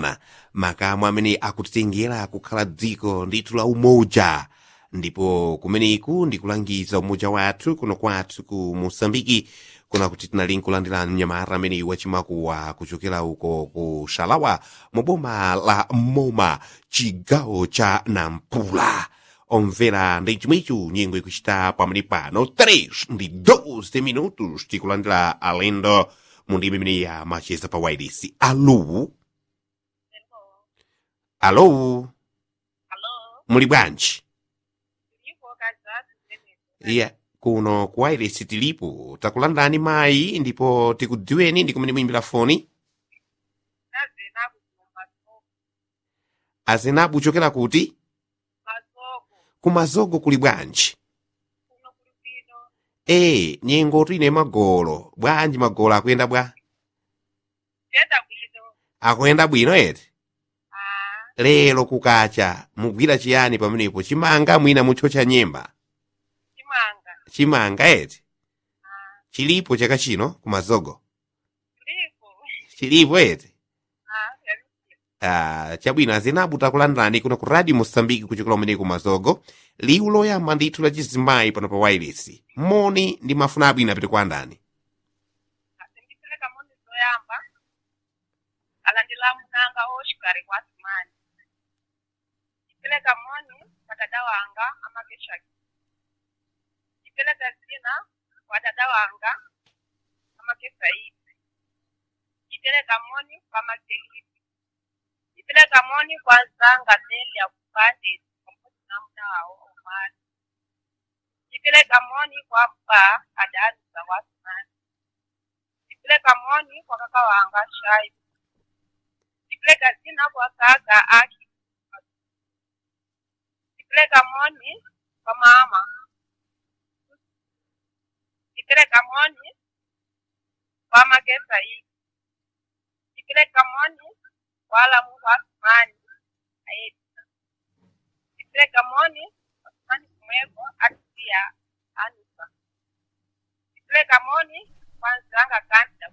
osiyanasiyana makamu amene akutitengera kukhala dziko ndithu la umoja ndipo kumeneku ndikulangiza umoja wathu kuno kwathu ku mosambiki kuna kuti tinali nkulandira mnyamata amene wachimakuwa kuchokera uko ku shalawa mu boma la moma chigawo cha nampula omvera ndi chomwecho nyengo ikuchita pamene pano 3 ndi 12 minutos tikulandira alendo mu ndimi imene ya macheza pa wireless alo alo Hello, muli bwanji ndipo kazatu zimenezo. iya kuno ku wireless tilipo takulandirani mayi ndipo tikudziweni ndi kumene muyimbira foni Naze nakuzimu masoko. azenabu uchokera kuti Masoko, kumazogo kuli bwanji kuno kuli bwino. ee nyengo tine magolo bwanji magolo akuyenda bwa Tenda bwino. akuyenda bwino eti Ah, lero kukacha mugwira chiyani pamenepo chimanga mwina mucho cha nyemba chimanga. chimanga eti chilipo chaka chino kumazogo Ndipo. chilipo eti Ah, yalukia. Ah, chabwino azenabu takulandirani kuno ku radio mosambiki kuchokera umeneko kumazogo liwu loyamba ndithu la chizimayi pano pa wireless moni ndi mafuna abwino apite kwa ndani Asindipeleka moni zoyamba. Alandila munanga oshikari kwa simani. Ndipeleka moni kwa dada wanga amakeshaki. Ndipeleka zina kwa dada wanga amakesaidi. Ndipeleka moni kwa makeliti. Ndipeleka moni kwa zanga neli ya kupande pamoja na mna wao omani. Ndipeleka moni kwa mba adani za wasimani. Ndipeleka moni kwa kaka wanga shai. Ndipeleka zina kwa kaka aki. Ndipeleka moni kwa mama. Ndipeleka moni kwa magesa hii. Ndipeleka moni kwa alamu wa simani. Aeti. Ndipeleka moni kwa simani kumweko akisia anusa. Ndipeleka moni kwa nzanga kanda.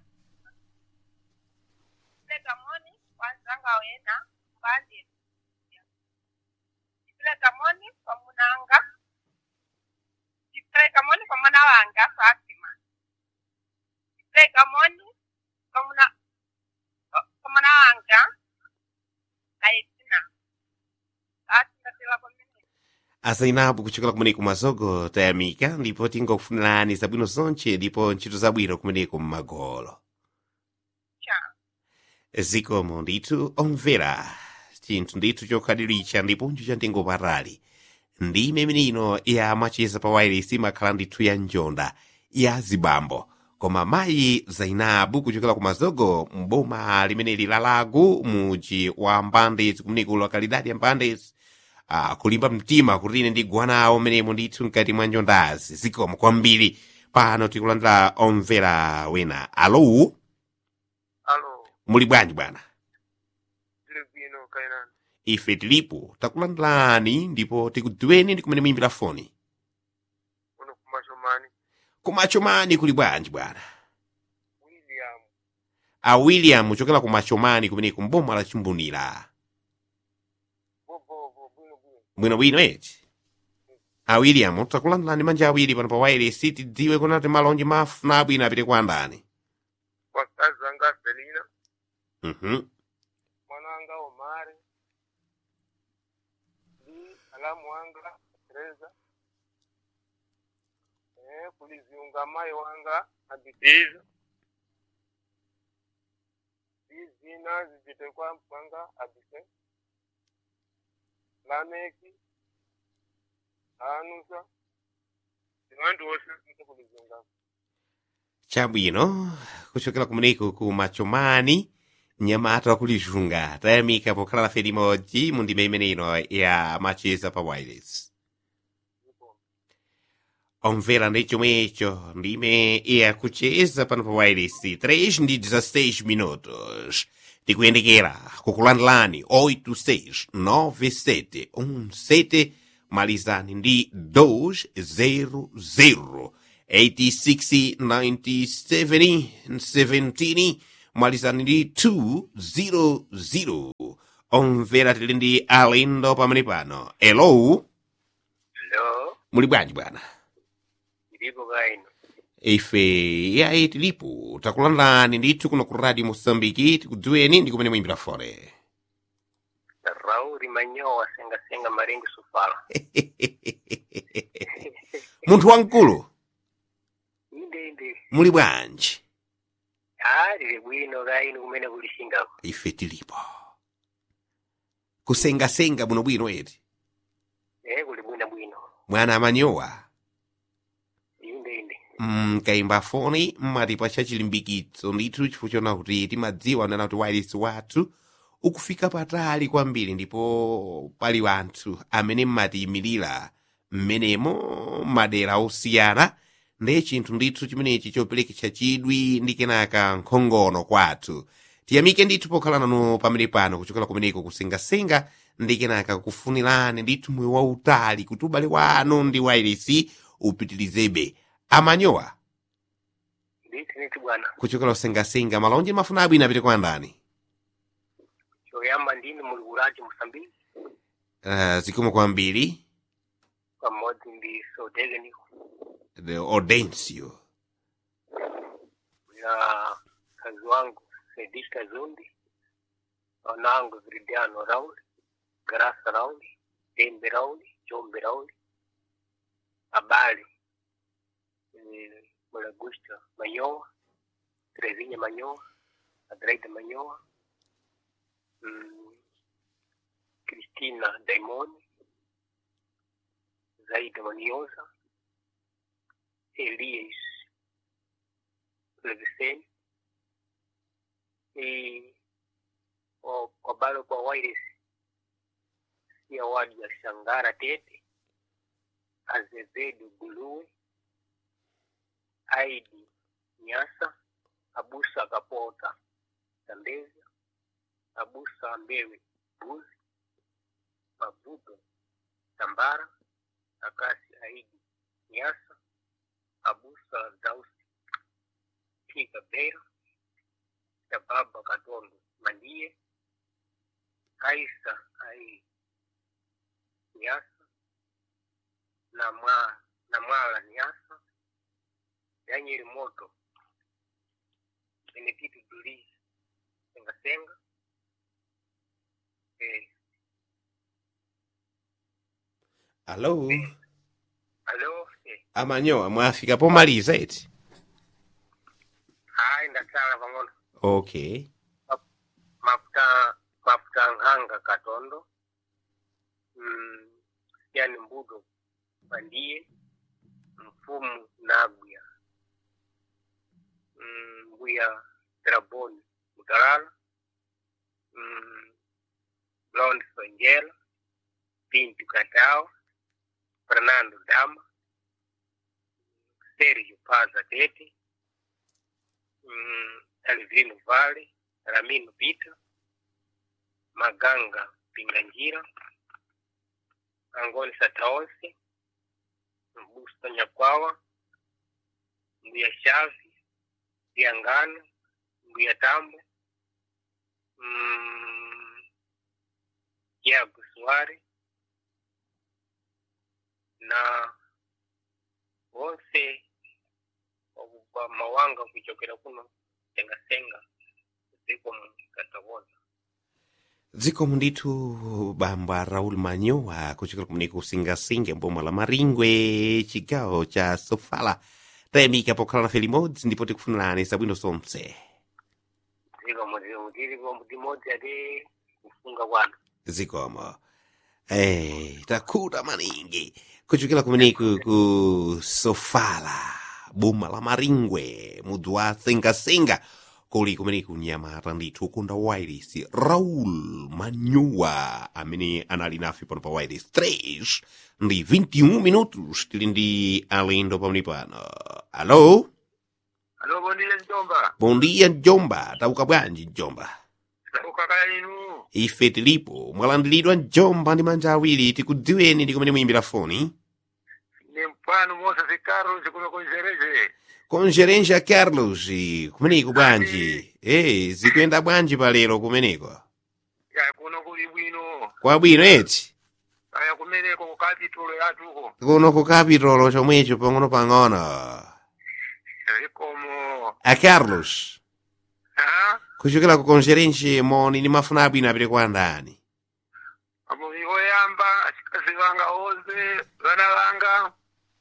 Ndipeleka moni kwa nzanga wena pande. Ndipeleka moni kwa munanga. Ndipeleka moni kwa mwana wanga Fatima. Ndipeleka moni kwa mwana kwa mwana wanga Ayetina. Ati ndapewa kwa mimi. azainabu kuchokera kumeneko kumazogo tayamika ndipo tingokufunirani zabwino zonche ndipo ntchito zabwino kumeneko mmagolo Cha. zikomo ndithu omvera chinthu ndithu chokhadiricha ndipo ncho chantengo patali ndi imene ino ya macheza pa wireless imakhala ndithu ya njonda ya zibambo koma mayi zainabu kuchokera kumazogo mboma limeneli la lagu muji wa mbandezi kumeneko lokalidadi ya mbandezi ah, kulimba mtima kuti ine ndigwanawo menemo ndithu mkati mwa njondazi zikomo kwambiri pano tikulandira omvera wena alo Alo, muli bwanji bwana tili bwino kainani. ife tilipo takulandirani ndipo tikudziweni ndi kumene muyimbira foni Kuno kumachomani. kumachomani kuli bwanji bwana William. a william kuchokera kumachomani kumeneko mboma la chimbunira Bobo, bwino bwino. bwinobwino eti a william takulandirani manja awiri pano pa wireless tidziwe kunati malonji mafuna abwino apite kwa ndani Wakazi wanga Selina. mhm Mwana wanga Omari. Ndi alamu wanga Teresa. Eh, kuliziunga mai wanga Abitiza. Ndi zina zipite kwa mpanga Abise. Lameki. Anusa. Ndiwandu wose mtu kuliziunga. chabwino kuchokera kumeneko kumachomani nyamata wakulizhunga tayamika pokhala nafe limodzi mu ndime imene ino ya macheza pa wireless omvera ndi chomwecho ndime yakucheza pano pa wireless 3 ndi 16 minutos tikuyendekera kukulandilani 86 97 17 malizani ndi 200 86 97 17 malizani ndi 200 omvera tili ndi alendo pamene pano elo Lo, muli bwanji bwana ilipo kaino. ife yayi tilipo takulandani ndithu kuno ku radio mosambiki tikudziweni ndi kumene muyimbira fore Rauri manyowa senga senga marengi sufala. munthu wamkulu Inde inde. muli bwanji Ah, lili bwino kaino kumene kulishingako. ife tilipo kusengasenga buno bwino eti Eh, kuli bwino bwino. mwana amanyowa Inde inde. mkaimba foni mmatipa cha chilimbikitso ndithu chifukwa chona kuti timadziwa nena kuti wireless wathu ukufika patali kwambiri ndipo pali wanthu amene mmatiyimirira mmenemo madera osiyana ndiye chinthu ndithu chimenechi chopereketsa chidwi ndi kenaka nkhongono kwathu tiyamike ndithu pokhala nanu pamene pano kuchokera kumeneko kusengasenga ndi kenaka kufunirani ndithu moyo wautali kuti ubale wanu ndi wireless upitirizebe amanyowa Nditi niti bwana. kuchokera kusengasenga malonje mafuna abwino apite kwa ndani Choyamba ndini muli kulaji Mosambiki. uh, zikomo kwambiri Pamodzi ndi Sodege niko. the audencio Na kazi wangu Sedista Zundi. Wanangu Viridiano Rauli. Grasa Rauli. Dembe Rauli. Jombe Rauli. Habari. Eh, Mulagusta Manyoa. Trezinha Manyoa. Adreida Manyoa. Mm, Cristina Daimoni. Zaida Maniosa. Elias Levicene. E o Kobalo kwa Wireless. Si awadi ya Shangara Tete. Azevedo Guluwe. Aidi Nyasa. Abusa Kapota Zambezia. Abusa Mbewe Buzi. Mavuto Tambara. Akasi Aidi Nyasa. Abusa Dausi Tiga Beira. Shababa Katondo Mandie. Aisa Ai Nyasa. Namwa Namwala Nyasa. Daniel Moto. Benedito Duli Senga Senga. Eh, alo alo, eh, amanyowa mwafika pomaliza eti hai ndatsala pang'ono. okay mafuta mafuta nhanga katondo mm, yani mbudo pandie mfumu nagwya mm, mbuya draboni mutalala mm, blond sonjela pintu katao fernando dama sergio paza tete mm, alvino vale ramino pita maganga pinganjira angoni sataonse mbusta nyakwawa mbuya shavi mbuya ngano mbuya tambo mm, yago suare na wonse wa mawanga kuchokera kuno sengasenga ziko mkatawoza dzikomo ndithu bamba raul manyowa kuchokera kumeneko kusingasinga mboma la maringwe chigawo cha sofala tayamika pokhala nafe limodzi ndipo tikufunirani zabwino zonse ziko muzimu tilipo mudimodzi ati kufunga kwanu zikomo eh takhuta maningi kuchokera kumeneko ku sofala boma la maringwe mudzi wa sengasenga kuli kumeneko nyamata ndithu kunda wireless raul manyowa amene anali nafe pano pa wireless 3 ndi 21 minutos tili ndi alendo pamene pano alo alo bondile njomba bom dia njomba tauka bwanji njomba ukakala inu ife tilipo mwalandiridwa njomba ndi manja awiri tikudziweni ndi kumene muyimbira foni ni mpano mosa sikaro zikuno konjereje konjerenja carlos kumeneko bwanji eh zikuyenda bwanji palero kumeneko ya kuno ku kuli bwino kwabwino eti kaya kumeneko ku kapitolo yatuko kuno ku kapitolo chomwecho pang'ono pang'ono ikomo a carlos ha kuchokera ku konferensi moni ni mafuna abwino apite kwa ndani apo oyamba achikazi vanga onse vana vanga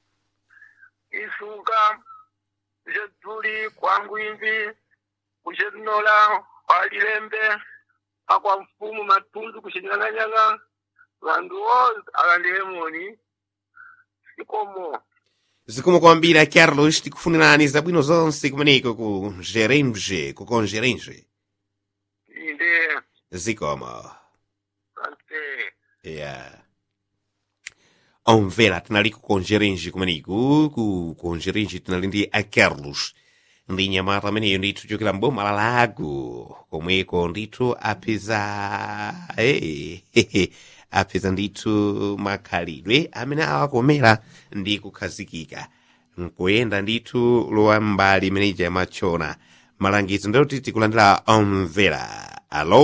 isuka kuchedzuli kwangwimbi kuchedinola kwalilembe akwa mfumu matundu kuchinyang'anyang'a vantu onse akandilemoni ikomo zikomo kwambiri a carlos tikufunirani zabwino zonse kumeneko ku gerenje ku konferensi inde zikomo ante Yeah. omvera tinali ku konferensi kumeneko ku konferensi tinali ndi a carlos ndi nyamata ameneyo ndithu chokera mboma la lago komweko ndithu apeza hey, apeza ndithu makhalidwe amene awakomera ndi kukhazikika nkuyenda ndithu lowa mbali imeneyi yamachona malangizo ndoti tikulandira omvera alo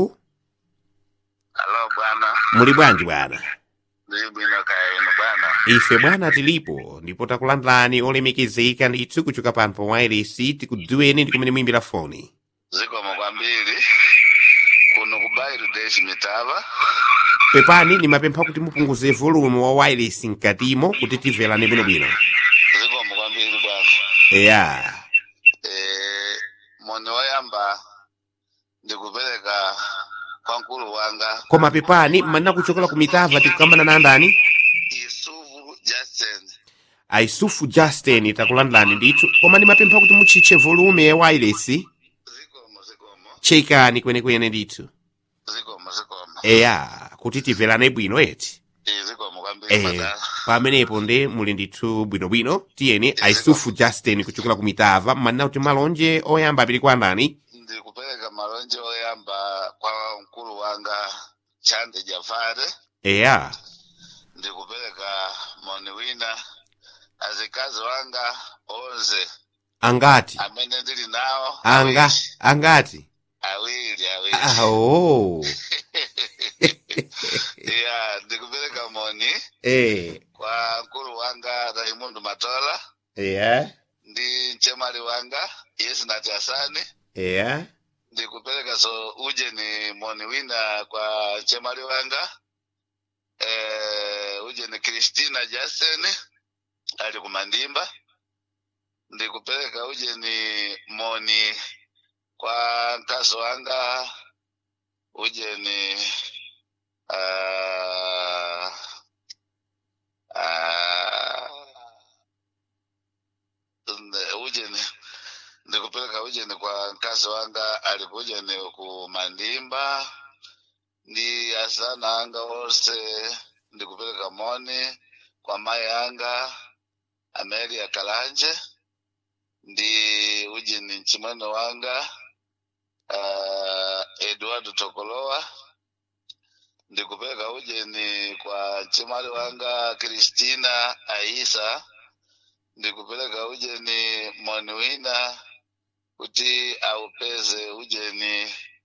alo bwana muli bwanji bwana ndili bwino kaeno bwana ife bwana tilipo ndipo takulandirani olemekezeka ndithu kuchoka pano pa wireless tikudziweni ndi kumene muimbira foni zikomo kwambiri kuno kubairo desi mitava pepani ndimapempha kuti mupunguze volume wa wireless mkatimo kuti timverane bwinobwino zikomo kwambiri bwana eya eh, moni woyamba ndikupereka kwa mkulu wanga koma pepani mmanena kuchokera ku mitava tikukambana na ndani isuvu justin aisufu justin takulandirani ndithu koma ndimapempha kuti mutchitche volume ya wireless zikomo zikomo chekani kwenekwene ndithu zikomo zikomo eya kuti timverane bwino eti Eh, zikomo kwambiri Eh, madala pamenepo nde muli ndithu bwinobwino tiyeni aisufu justin kuchokera ku mitava mmanena kuti malonje oyamba apite kwa ndani ndikupereka malonje oyamba kwa mkulu wanga chande jafare eya ndikupereka moni wina azikazi wanga onse angati amene ndili nawo anga awiri angati awiri awiri aho ya ndikupereka moni eh kwa mkulu wanga raimundu matola eya ndi mchemali wanga yesinati asani eya ndikupereka so uje ni moni wina kwa mchemali wanga eh, uje ni kristina justin ali kumandimba ndikupereka uje ni moni kwa mkazi wanga uje ni uh, uh, uje ni ndikupeleka ujeni kwa mkazi wanga ali kujeni ku mandimba ndi asana anga onse ndikupeleka moni kwa mai anga amelia kalanje ndi ujeni mchimwene wanga uh, eduardo tokolowa ndikupeleka ujeni kwa mchimali wanga kristina aisa ndikupeleka ujeni moni wina kuti aupeze ujeni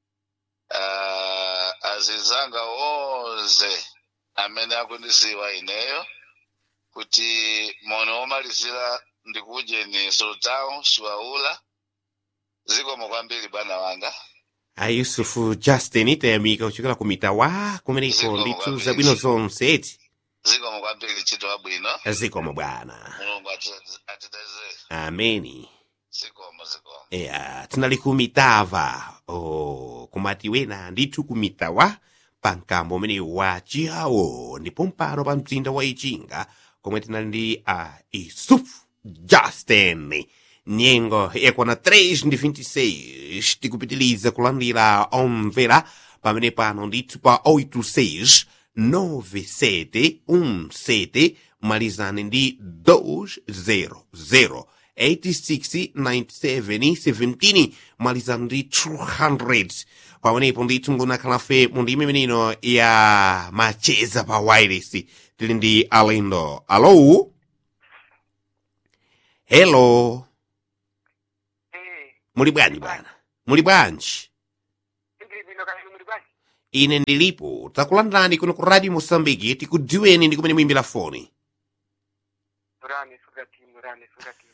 uh, azizanga onse amene akundisiwa ineyo kuti moni womalizira ndikujeni sultan swaula zikomo kwambiri bwana wanga ayusufu justin tayamika kuchokera ku mitawa kumeneko Zikomo ndithu kwambiri. zabwino zonse eti zikomo kwambiri ntchito wabwino zikomo bwana mulungu ati- atideze ameni zikomo zikomo eya tinali ku mitava oh, kumati wena ndithu ku mitawa pa mkambo umene wa chihawo ndipo mpano pa mzinda wa ichinga komwe tinali ndi a isufu justin nyengo yakwana 3 ndi 26 tikupitiliza kulandira omvera pamene pano ndithu pa 86 97 17 malizane ndi 200 86 97 17 malizano ndi 200 pamenepo ndithu ngunakhala mu ndime imenino ya macheza pa wireless tili ndi alendo alo hello Eh, muli bwanji bwana muli bwanji ndili bwino kaya muli bwanji ine ndilipo takulandirani kuno ku radio mosambiki tikudziweni ndi kumene muyimbira foni murani surati murani surati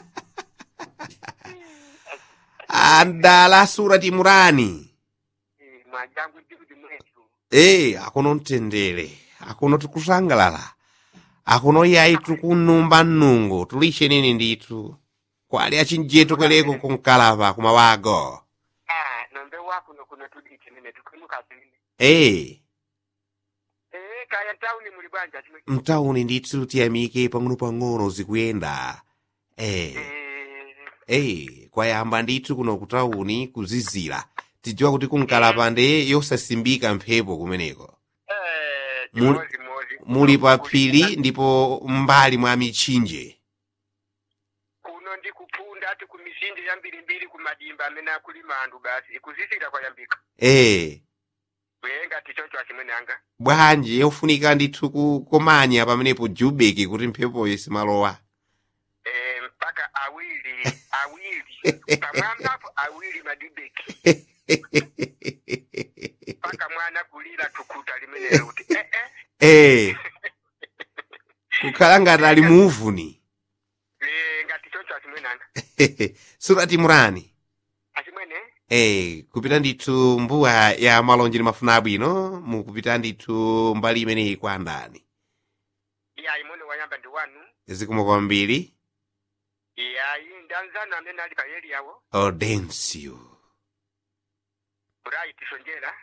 andala surati murani Eh, mwajangu ndikuti mwetu ee akuno mtendere akuno tikusangalala akuno yayi tikunumba mnungu tulishe nini ndithu kwali achinjeto kwereko kunkalapa kumawago ah nombe wakuno kuno tudite nene tukwimuka zine ee eh kaya tauni muli bwanja chimwe mtauni ndithu tiyamike pang'ono-pang'ono zikuyenda ee eh ee kwayamba ndithu kuno kutauni kuzizira tidziwa kuti kunkalapa nde yosasimbika mphepo kumeneko eh Muli- mozi mozi muli pa phiri ndipo m'mbali mwa mitsinje kuno ndi kupunda ati ku misinde yambirimbiri ku madimba amene akulima anthu basi kuzizira kwayambika ee kuyenga tichocho achimwene anga bwanji yofunika ndithu kukomanya pamenepo jubeki kuti mphepoyo isimalowa eh mpaka awiri awiri pamwambapo awiri madibeki mpaka mwana kulira tukuta limenelo kuti eh eh ee kukhala ngati ali muuvuni eh ngati chocho achimwene anga surati murani achimwene ee kupita ndithu mbuwa ya malonje ndi mafuna abwino mukupita ndithu mbali imeneyi kwa ndani iyayi mone wayamba ndi wanu zikomo kwambiri iyayi ndanzana amene ali pa yeli yawo audencio burayi tishonjera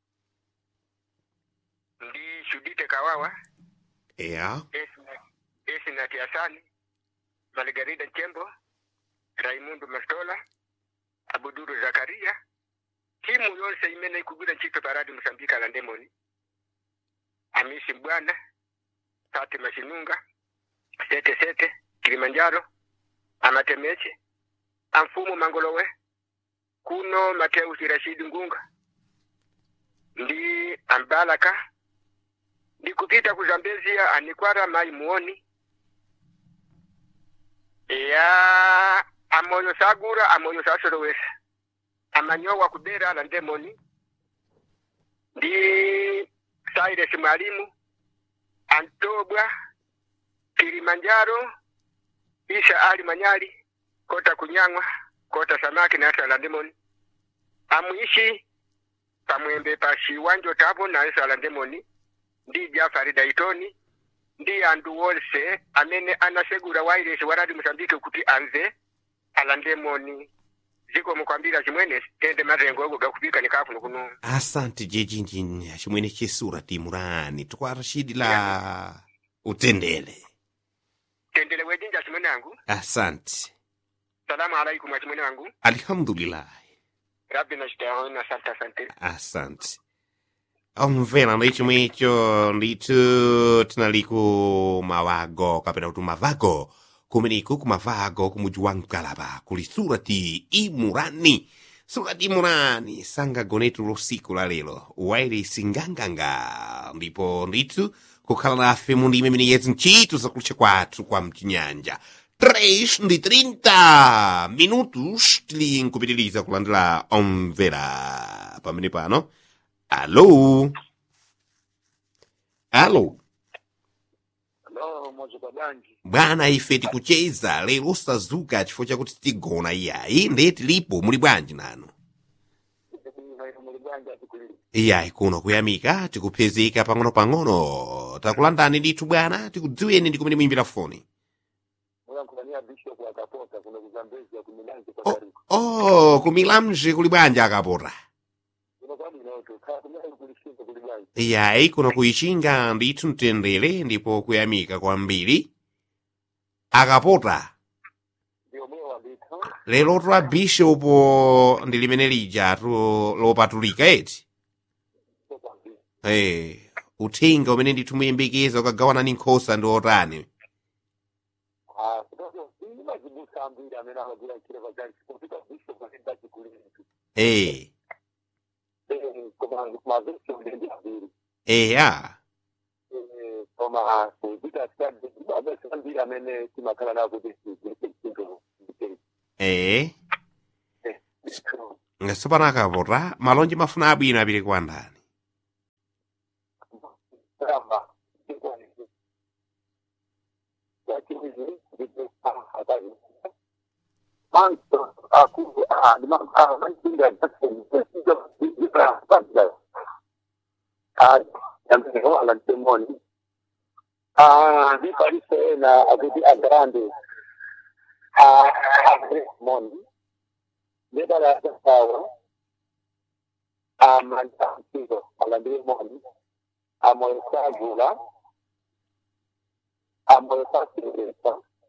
ndi shudite kawawa eya Esna- esinati hasani margarida nchembo raimundu mastola abuduru zakaria timu yonse imene ikugwira ntchito pa radio mosambika la ndemoni amisi mbwana fatima shinunga sete sete kilimanjaro amatemeche amfumu mangolowe kuno mateusi rashidi ngunga ndi ambalaka ndikupita kuzambezia anikwara mai muoni ya amoyo sagura amoyo sasolowesa amanyowa kubera ala ndemoni ndi sairesi mwalimu antobwa kilimanjaro isa ali manyali kota kunyang'wa kota samaki nata ala ndemoni amwishi pamwembe pa shiwanjo tapo naisa ala ndemoni ndi jafari daitoni ndi anthu wonse amene anasegura wairesi wa radio mosambike kuti amve alandemoni zikomo kwambiri chimwene tende matengo ego gakupika nikafuno kuno asante jejinji chimwene chesurati murani tikwatachidi la utendere tendele wedinja chimwene wangu asante salamu alaikum achimwene wangu alhamdulilahi rabbi nashitahona asante asante asante omvera ndi chomwe icho ndithu tinali ku mawago kapena kuti mavago kumeneko ku mavago kumuji wa mkalapa kuli surati imurani surati imurani sangagonetu losiku la lero wairesi nganganga ndipo ndithu kukhala nafe mu ndime imene yezi ntchito zakutcha kwathu kwa mchinyanja 3 ndi 30 minutos tili nkupitiriza kulandira omvera pamene pano alo alo alo mozo kwa banji bwana ife tikucheza lero osazuka chifukwa chakuti tigona iyayi nde tilipo muli bwanji nanu iyayi kuno kuyamika tikupezeka pang'ono-pang'ono takulandani ndithu bwana tikudziweni ndi kumene muyimbira foni mulankulania bishop akapota kuno kuzambezia kumilanzi oh, oh kumilamje kuli bwanji akapota kuno kwabwinoto khaa kumene kulishinza kuli bwanji iyayi kuno kuyichinga ndithu mtendere ndipo kuyamika kwambiri akapota ndio mwe wambita lero twa bishop ndi limene lija tu lopatulika eti kwambiri eh uthenga umene ndithu muyembekeza ukagawana ni nkhosa ndi otani ah kutoto ini mazibusa ambiri amene amagwira chireva chanchi kufika bishop aenda chikulintu eh koma mavesi ndi ambiri eya koma kuita mavesi ambiri amene timakhala nawo kuti chinthu eh ngasopano akapota malonje mafuna abwino apite kwa ndani Rama, Sikoni, Yakimizi, Vitu, Habari. Manto, aku, ah, lima, ah, mantinga, jasin, jasin, jasin, jasin, Ah, yang kedua alam temon. Ah, di Paris na abidi agrande. Ah, agre mon. Dia dah tahu. Ah, mantap itu. Alam dia mon. Amoy sa gula. Amoy sa singkita.